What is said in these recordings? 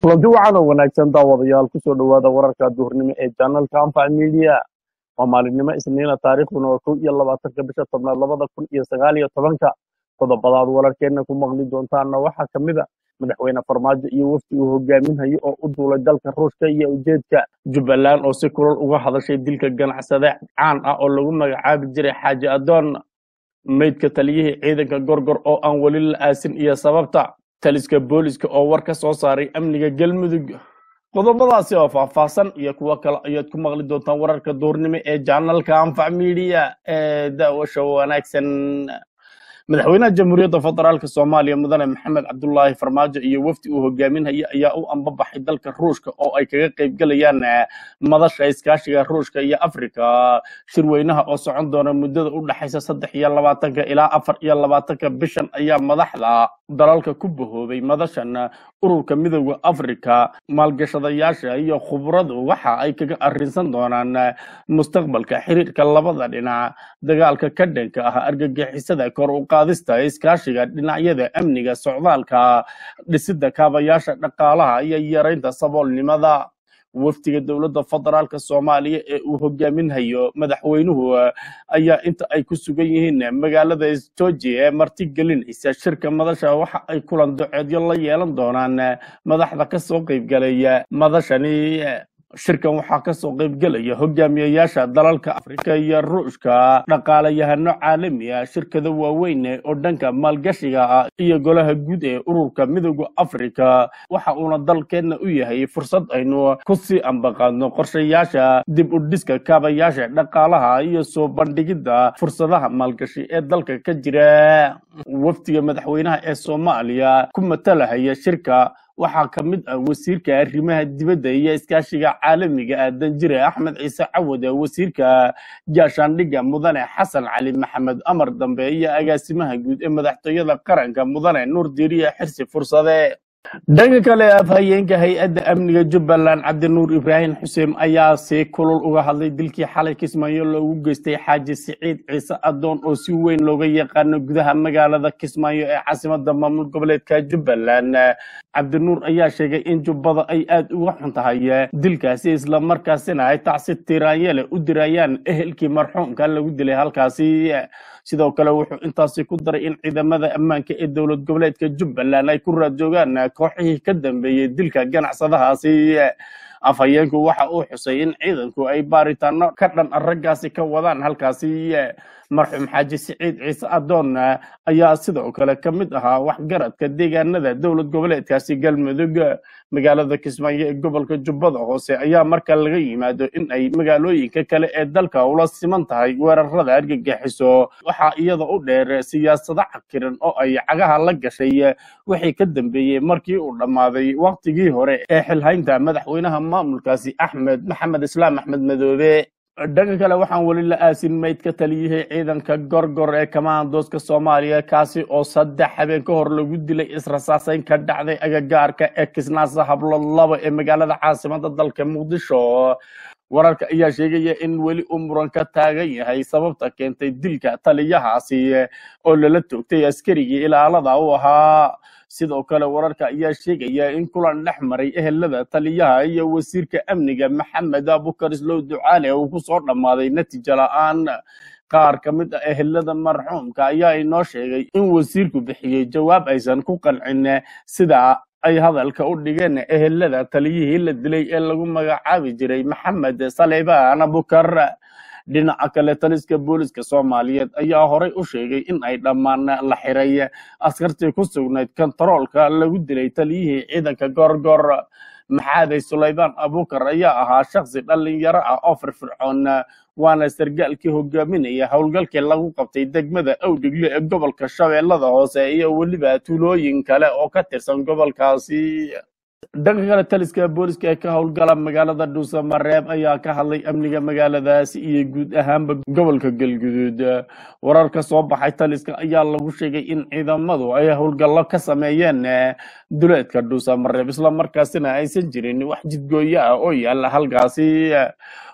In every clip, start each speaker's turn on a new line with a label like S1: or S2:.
S1: kulanti wacan oo wanaagsan daawadayaal kusoo dhowaada wararka duhurnimo ee janalka anfac media waa maalinimo isniina taariikhduna waa kow iyo labaatanka bisha tobnaad labada kun iyo sagaal iyo tobanka qodobadaad wararkeenna ku maqli doontaana waxaa ka mid a madaxweyne farmaajo iyo wafdi uu hogaaminhayo oo u duulay dalka ruushka iyo ujeedka jubbaland oo si kulal uga hadashay dilka ganacsade caan ah oo lagu magacaabi jiray xaaji adoon meydka taliyihii ciidanka gorgor oo aan weli la aasin iyo sababta taliska booliska oo war ka soo saaray amniga galmudug qodobadaasi oo faahfaahsan iyo kuwo kale ayaad ku maqli doontaan wararka duurnimo ee janalka anfac media ee daawasha wanaagsan madaxweynaha jamhuuriyadda federaalk soomaaliya mudane maxamed cabdulaahi farmaajo iyo wafdi uu hogaaminhaya ayaa u ambabaxay dalka ruushka oo ay kaga qayb galayaan madasha iskaashiga ruushka iyo afrika shirweynaha oo socon doona muddada u dhexaysa saddex iyo labaatanka ilaa afar iyo labaatanka bishan ayaa madaxda dalalka ku bahoobay madashan ururka midooda afrika maalgashadayaasha iyo khubradu waxa ay kaga arrinsan doonaan mustaqbalka xiriirka labada dhinac dagaalka ka dhanka ah argagixisada kor u qaadista iskaashiga dhinacyada amniga socdaalka dhisida kaabayaasha dhaqaalaha iyo yaraynta saboolnimada wafdiga dowladda federaalk soomaaliya ee uu hogaaminhayo madaxweynuhu ayaa inta ay ku sugan yihiin magaalada georgia ee martigelinaysa shirka madasha waxa ay kulan doceedyo la yeelan doonaan madaxda kasoo qaybgalaya madashani shirkan waxaa kasoo qaybgelaya hogaamiyayaasha dalalka afrika iyo ruushka dhaqaalayahano caalami ah shirkada waaweyn oo dhanka maalgashiga ah iyo golaha guud ee ururka midooda afrika waxa uuna dalkeenna u yahay fursad aynu kusii ambaqaadno qorshayaasha dib u dhiska kaabayaasha dhaqaalaha iyo soo bandhigidda fursadaha maalgashi ee dalka ka jira wafdiga madaxweynaha ee soomaaliya ku matalahaya shirka waxaa ka mid ah wasiirka arrimaha dibadda iyo iskaashiga caalamiga ah danjire axmed ciise cawad wasiirka gaashaandhigga mudane xasan cali maxamed amar dambe iyo agaasimaha guud ee madaxtooyada qaranka mudane nuur diiriye xirsi fursade dhanka kale afhayeenka hay-adda amniga jubbaland cabdinuur ibraahim xuseen ayaa si kulul uga hadlay dilkii xalay kismaayo loogu geystay xaaji siciid ciise adoon oo si weyn looga yaqaano gudaha magaalada kismaayo ee caasimada maamul goboleedka jubbaland cabdinuur ayaa sheegay in jubbada ay aada uga xun tahay dilkaasi islamarkaasina ay tacsi tiraanyele u dirayaan ehelkii marxuumka lagu dilay halkaasi sidoo kale wuxuu intaasi ku daray in ciidamada ammaanka ee dowlad goboleedka jubbaland ay ku raadjoogaan kooxihii ka dambeeyey dilka ganacsadahaasi afhayeenku waxa uu xusay in ciidanku ay baaritaano ka dhan raggaasi ka wadaan halkaasi marxuum xaaji siciid ciise adoon ayaa sidoo kale ka mid ahaa waxgaradka deegaanada dowlad goboleedkaasi galmudug magaalada kismaayo ee gobolka jubbada hoose ayaa marka laga yimaado in ay magaalooyinka kale ee dalka ula siman tahay weerarada argagixiso waxaa iyada u dheer siyaasado cakiran oo ay cagaha la gashay wixii ka dambeeyey markii uu dhammaaday waktigii hore ee xilhaynta madaxweynaha maamulkaasi axmed maxamed islaam axmed madoobe dhanka kale waxaan weli la aasin maydka taliyihii ciidanka gorgor ee kamaandooska soomaaliya kaasi oo saddex habeen ka hor lagu dilay israsaaseyn ka dhacday agagaarka ee kisnaasa hablo laba ee magaalada caasimada dalka muqdisho wararka ayaa sheegaya in weli uu muran ka taagan yahay sababta keentay dilka taliyahaasi oo lala toogtay askarigii ilaalada u ahaa sidoo kale wararka ayaa sheegaya in kulan dhex maray ehelada taliyaha iyo wasiirka amniga maxamed abukar islow ducaale uu ku soo dhammaaday natiijo la-aan qaar ka mid ah ehelada marxuumka ayaa inoo sheegay in wasiirku bixiyey jawaab aysan ku qancin sida ay hadalka u dhigeen ehelada taliyihii la dilay ee lagu magacaabi jiray maxamed salebaan abukar dhinaca kale taliska booliska soomaaliyeed ayaa horay u sheegay in ay dhammaan la xiray askartii ku sugnayd kontaroolka lagu dilay taliyihii ciidanka gorgor maxaaday sulaybaan abukar ayaa ahaa shaksi dhalinyaro ah oo firfircoon waana sargaalkii hogaaminaya howlgalkii lagu qabtay degmada awdhigle ee gobolka shabeellada hoose iyo weliba tuulooyin kale oo ka tirsan gobolkaasi dhanka kale taliska booliska ee ka howlgala magaalada dhuusamareeb ayaa ka hadlay amniga magaaladaasi iyo guud ahaanba gobolka galguduud warar ka soo baxay taliska ayaa lagu sheegay in ciidamadu ay howlgallo ka sameeyeen duleedka dhuusamareeb islamarkaasina aysan jirin wax jidgooyo ah oo yaala halkaasi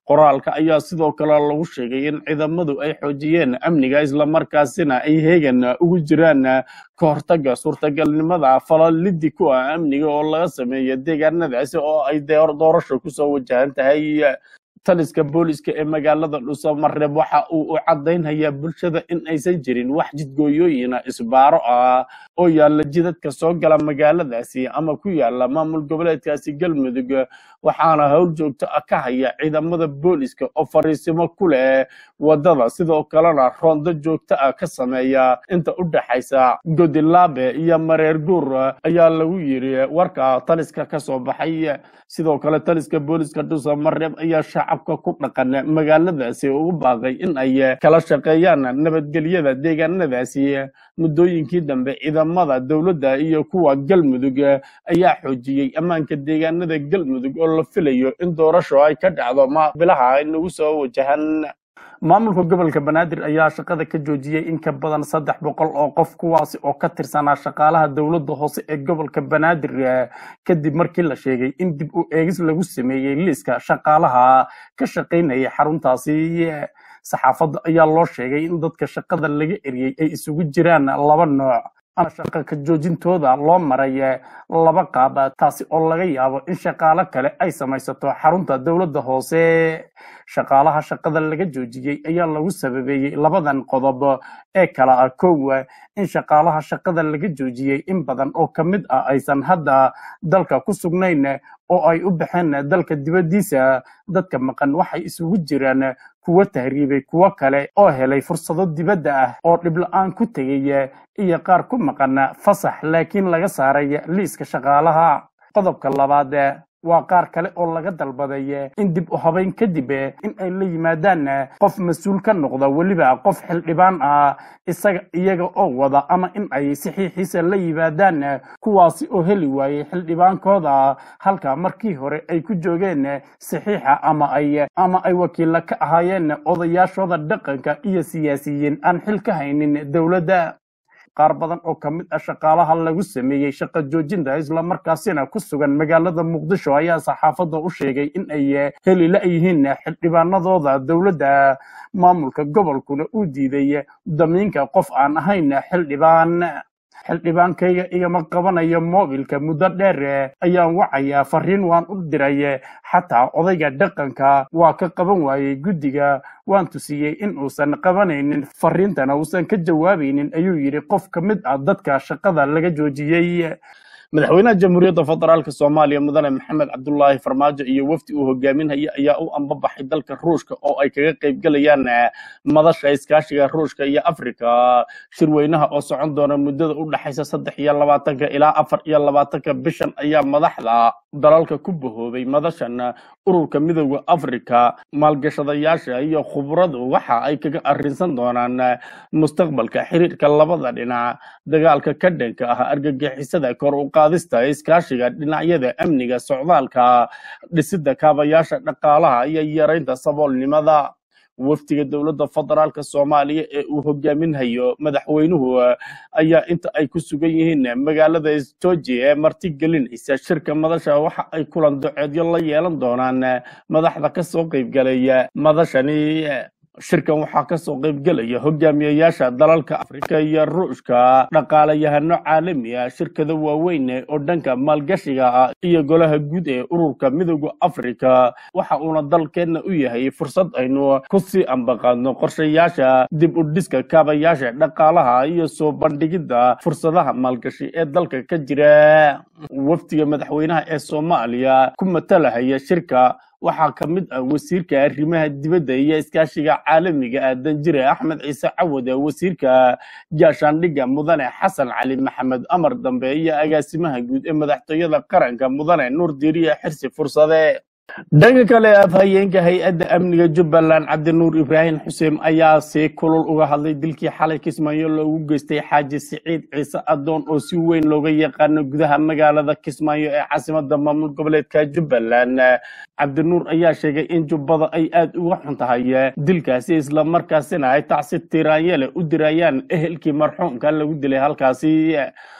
S1: qoraalka ayaa sidoo kale lagu sheegay in ciidamadu ay xoojiyeen amniga islamarkaasina ay heegan ugu jiraan ka hortaga suurtagalnimada falalidi ku ah amniga oo laga sameeyo deegaanadaasi oo ay doorasho kusoo wajahan tahay taliska booliska ee magaalada dhuusamareeb waxa uu u caddaynhayaa bulshada in aysan jirin wax jidgooyooyina isbaaro ah oo yaalla jidadka soo gala magaaladaasi ama ku yaala maamul goboleedkaasi galmudug waxaana howl joogto ah ka haya ciidamada booliska oo fariisimo ku leh wadada sidoo kalena roondo joogto ah ka sameeya inta u dhaxaysa godilaabe iyo mareer guur ayaa lagu yiri warka taliska ka soo baxay sidoo kale taliska booliska dhuusamareeb ayaa shacabka ku dhaqan magaaladaasi ugu baaqay in ay kala shaqeeyaan nabadgelyada deegaanadaasi muddooyinkii dambe ciidamada dowladda iyo kuwa galmudug ayaa xoojiyey ammaanka deegaanada galmudug oo la filayo in doorasho ay ka dhacdo ma bilaha inagu soo wajahan maamulka gobolka banaadir ayaa shaqada ka joojiyey in ka badan saddex boqol oo qof kuwaasi oo ka tirsanaa shaqaalaha dowladda hoose ee gobolka banaadir kadib markii la sheegay in dib u eegis lagu sameeyey liiska shaqaalaha ka shaqaynayay xaruntaasi saxaafadda ayaa loo sheegay in dadka shaqada laga eriyey ay isugu jiraan laba nooc ana shaqa ka joojintooda loo maray laba qaab taasi oo laga yaabo in shaqaalo kale ay samaysato xarunta dowladda hoose shaqaalaha shaqada laga joojiyey ayaa lagu sababeeyey labadan qodob ee kala ah kow in shaqaalaha shaqada laga joojiyey in badan oo ka mid ah aysan hadda dalka ku sugnayn oo ay u baxeen dalka dibaddiisa dadka maqan waxay isugu jiraan kuwo tahriibay kuwo kale oo helay fursado dibadda ah oo dhibla-aan ku tegay iyo qaar ku maqan fasax laakiin laga saaray liiska shaqaalaha qodobka labaad waa qaar kale oo laga dalbaday in dib u habayn kadib in ay la yimaadaan qof mas-uul ka noqda weliba qof xildhibaan ah isaga iyaga oo wada ama in ay saxiixiisa la yimaadaan kuwaasi oo heli waayey xildhibaankooda halka markii hore ay ku joogeen saxiixa ama ay ama ay wakiilla ka ahaayeen odayaashooda dhaqanka iyo siyaasiyiin aan xil ka haynin dowladda qaar badan oo ka mid ah shaqaalaha lagu sameeyey shaqa joojinta islamarkaasina ku sugan magaalada muqdisho ayaa saxaafadda u sheegay in ay heli la-yihiin xildhibaanadooda dowladda maamulka gobolkuna uu diiday damiinka qof aan ahayn xildhibaan xildhibaankayga igama qabanayo moobilka muddo dheer ayaan wacayaa fariin waan u diray xataa odayga dhaqanka waa ka qaban waayey guddiga waan tusiyey in uusan qabanaynin fariintana uusan ka jawaabaynin ayuu yidhi qof ka mid ah dadka shaqada laga joojiyey madaxweynaha jamhuuriyadda federaalk soomaaliya mudane maxamed cabdulaahi farmaajo iyo wafdi uu hogaaminhaya ayaa u ambabaxay dalka ruushka oo ay kaga qayb galayaan madasha iskaashiga ruushka iyo afrika shirweynaha oo socon doona muddada u dhexaysa saddex iyo labaatanka ilaa afar iyo labaatanka bishan ayaa madaxda dalalka ku bahoobay madashan ururka midooda afrika maalgashadayaasha iyo khubradu waxa ay kaga arrinsan doonaan mustaqbalka xiriirka labada dhinac dagaalka ka dhanka ah argagixisada kor u qaadista iskaashiga dhinacyada amniga socdaalka dhisida kaabayaasha dhaqaalaha iyo yaraynta saboolnimada wafdiga dowladda federaalk soomaaliya ee uu hogaaminhayo madaxweynuhu ayaa inta ay ku sugan yihiin magaalada georgia ee martigelinaysa shirka madasha waxa ay kulan doceedyo la yeelan doonaan madaxda kasoo qaybgalaya madashani shirkan waxaa kasoo qaybgelaya hogaamiyayaasha dalalka afrika iyo ruushka dhaqaalayahano caalami ah shirkada waaweyn oo dhanka maalgashiga ah iyo golaha guud ee ururka midooda afrika waxa uuna dalkeenna u yahay fursad aynu kusii ambaqaadno qorshayaasha dib u dhiska kaabayaasha dhaqaalaha iyo soo bandhigidda fursadaha maalgashi ee dalka ka jira wafdiga madaxweynaha ee soomaaliya ku matalahaya shirka waxaa ka mid ah wasiirka arrimaha dibadda iyo iskaashiga caalamiga ah danjire axmed ciise cawad wasiirka gaashaandhigga mudane xasan cali maxamed amar dambe iyo agaasimaha guud ee madaxtooyada qaranka mudane nuur diiriye xirsi fursade dhanka kale afhayeenka hay-adda amniga jubbaland cabdinuur ibraahim xuseen ayaa si kulul uga hadlay dilkii xalay kismaayo loogu geystay xaaji siciid ciise adoon oo si weyn looga yaqaano gudaha magaalada kismaayo ee caasimada maamul goboleedka jubbaland cabdinuur ayaa sheegay in jubbada ay aada uga xun tahay dilkaasi islamarkaasina ay tacsi tiraanyele u dirayaan ehelkii marxuumka lagu dilay halkaasi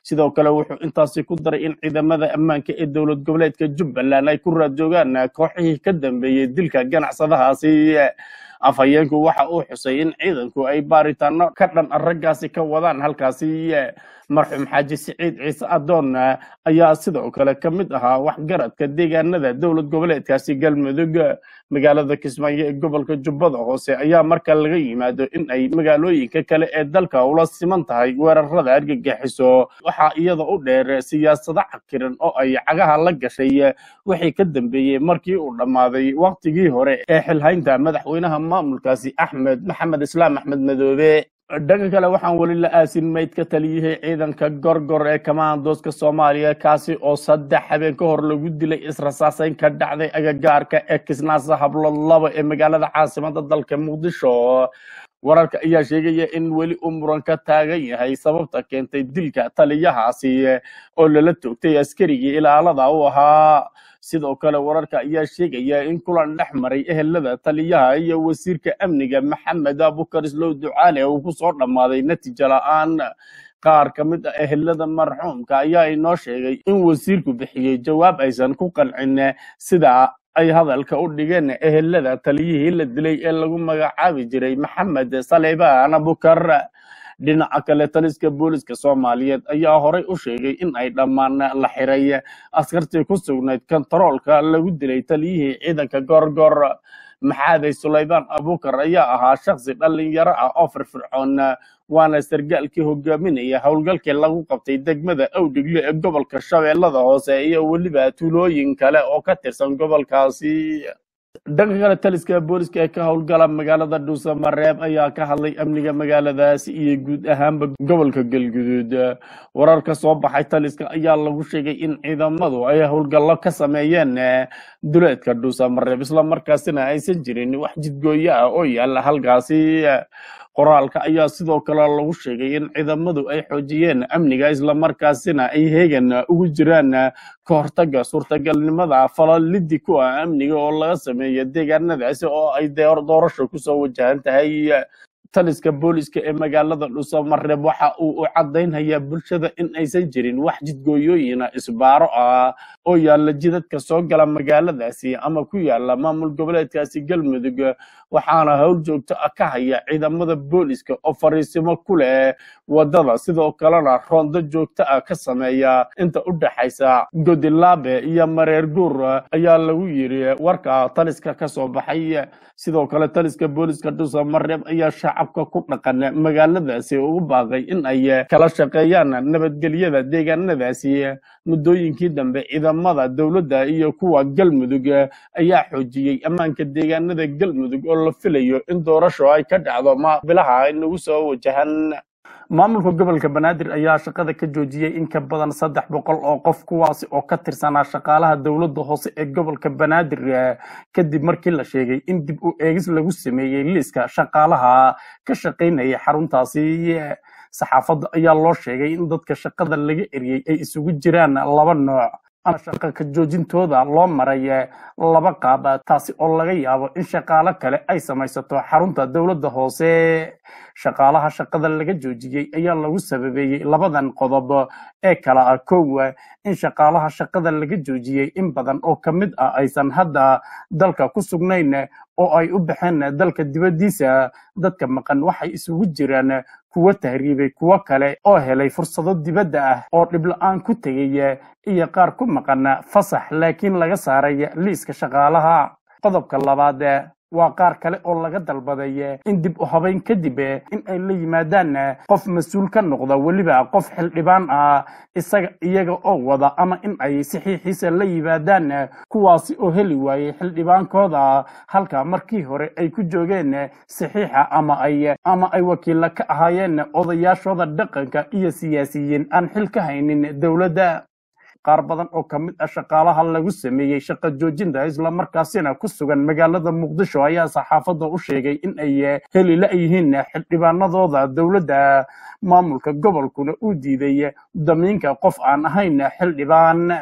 S1: sidoo kale wuxuu intaasi ku daray in ciidamada ammaanka ee dowlad goboleedka jubbaland ay ku raadjoogaan kooxihii ka dambeeyey dilka ganacsadahaasi afhayeenku waxa uu xusay in ciidanku ay baaritaano ka dhan raggaasi ka wadaan halkaasi marxuum xaaji siciid ciise adoon ayaa sidoo kale ka mid ahaa waxgaradka deegaanada dowlad goboleedkaasi galmudug magaalada kismaayo ee gobolka jubbada hoose ayaa marka laga yimaado in ay magaalooyinka kale ee dalka ula siman tahay weerarada argagixiso waxaa iyada u dheer siyaasado cakiran oo ay cagaha la gashay wixii ka dambeeyey markii uu dhammaaday waktigii hore ee xilhaynta madaxweynaha maamulkaasi axmed maxamed islaam axmed madoobe dhanka kale waxaan weli la aasin mayd ka taliyihii ciidanka gorgor ee kamaandooska soomaaliya kaasi oo saddex habeen ka hor lagu dilay israsaaseyn ka dhacday agagaarka ee kisnaasa hablood laba ee magaalada caasimada dalka muqdisho wararka ayaa sheegaya in weli uu muran ka taagan yahay sababta keentay dilka taliyahaasi oo lala toogtay askarigii ilaalada u ahaa sidoo kale wararka ayaa sheegaya in kulan dhex maray ehelada taliyaha iyo wasiirka amniga maxamed abukar islow ducaale uu ku soo dhammaaday natiijo la-aan qaar ka mid ah ehelada marxuumka ayaa inoo sheegay in wasiirku bixiyey jawaab aysan ku qancin sida ay hadalka u dhigeen ehelada taliyihii la dilay ee lagu magacaabi jiray maxamed salebaan abukar dhinaca kale taliska booliska soomaaliyeed ayaa horay u sheegay in ay dhammaan la xiray askartii ku sugnayd kontaroolka lagu dilay taliyihii ciidanka gorgor maxaaday sulaybaan abukar ayaa ahaa shaksi dhalinyaro ah oo firfircoon waana sargaalkii hogaaminaya howlgalkii lagu qabtay degmada awdhigle ee gobolka shabeellada hoose iyo weliba tuulooyin kale oo ka tirsan gobolkaasi dhanka kale taliska booliska ee ka howlgala magaalada dhuusamareeb ayaa ka hadlay amniga magaaladaasi iyo guud ahaanba gobolka galguduud warar ka soo baxay taliska ayaa lagu sheegay in ciidamadu ay howlgallo ka sameeyeen duleedka dhuusamareeb islamarkaasina aysan jirin wax jidgooyo ah oo yaala halkaasi qoraalka ayaa sidoo kale lagu sheegay in ciidamadu ay xoojiyeen amniga islamarkaasina ay heegan ugu jiraan ka hortaga suurtagalnimada falalidi ku ah amniga oo laga sameeya deegaanadaasi oo ay doorasho kusoo wajahan tahay taliska booliska ee magaalada dhuusamareeb waxa uu u caddaynhayaa bulshada in aysan jirin wax jidgooyooyina isbaaro ah oo yaalla jidadka soo gala magaaladaasi ama ku yaala maamul goboleedkaasi galmudug waxaana howl joogto ah ka haya ciidamada booliska oo fariisimo ku leh wadada sidoo kalena roondo joogto ah ka sameeya inta u dhaxaysa godilaabe iyo mareer guur ayaa lagu yiri warka taliska ka soo baxay sidoo kale taliska booliska dhuusamareeb ayaa shacabka ku dhaqan magaaladaasi ugu baaqay in ay kala shaqeeyaan nabadgelyada deegaanadaasi muddooyinkii dambe ciidamada dowladda iyo kuwa galmudug ayaa xoojiyey ammaanka deegaanada galmudug oo la filayo in doorasho ay ka dhacdo ma bilaha inagu soo wajahan maamulka gobolka banaadir ayaa shaqada ka joojiyey in ka badan saddex boqol oo qof kuwaasi oo ka tirsanaa shaqaalaha dowladda hoose ee gobolka banaadir kadib markii la sheegay in dib u eegis lagu sameeyey liiska shaqaalaha ka shaqaynaya xaruntaasi saxaafadda ayaa loo sheegay in dadka shaqada laga eriyey ay isugu jiraan laba nooc ama shaqa ka joojintooda loo maray laba qaab taasi oo laga yaabo in shaqaalo kale ay samaysato xarunta dowladda hoose shaqaalaha shaqada laga joojiyey ayaa lagu sababeeyey labadan qodob ee kala ah kow in shaqaalaha shaqada laga joojiyey in badan oo ka mid ah aysan hadda dalka ku sugnayn oo ay u baxeen dalka dibaddiisa dadka maqan waxay isugu jiraan kuwo tahriibay kuwo kale oo helay fursado dibadda ah oo dhibla-aan ku tegay iyo qaar ku maqan fasax laakiin laga saaray liiska shaqaalaha qodobka labaad waa qaar kale oo laga dalbaday in dib u habayn kadib in ay la yimaadaan qof mas-uul ka noqda weliba qof xildhibaan ah isaga iyaga oo wada ama in ay saxiixiisa la yimaadaan kuwaasi oo heli waayey xildhibaankooda halka markii hore ay ku joogeen saxiixa ama ay ama ay wakiilla ka ahaayeen odayaashooda dhaqanka iyo siyaasiyiin aan xil ka haynin dowladda qaar badan oo ka mid ah shaqaalaha lagu sameeyey shaqo joojinta islamarkaasina ku sugan magaalada muqdisho ayaa saxaafadda u sheegay in ay heli la-yihiin xildhibaanadooda dowladda maamulka gobolkuna uu diiday damiinka qof aan ahayn xildhibaan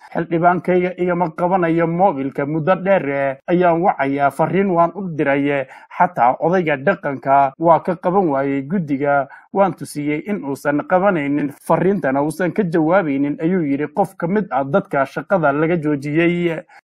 S2: xildhibaankayga igama qabanayo moobilka muddo dheer ayaan wacayaa fariin waan u diray xataa odayga dhaqanka waa ka qaban waayey guddiga waan tusiyey in uusan qabanaynin fariintana uusan ka jawaabaynin ayuu yidhi qof ka mid ah dadka shaqada laga joojiyey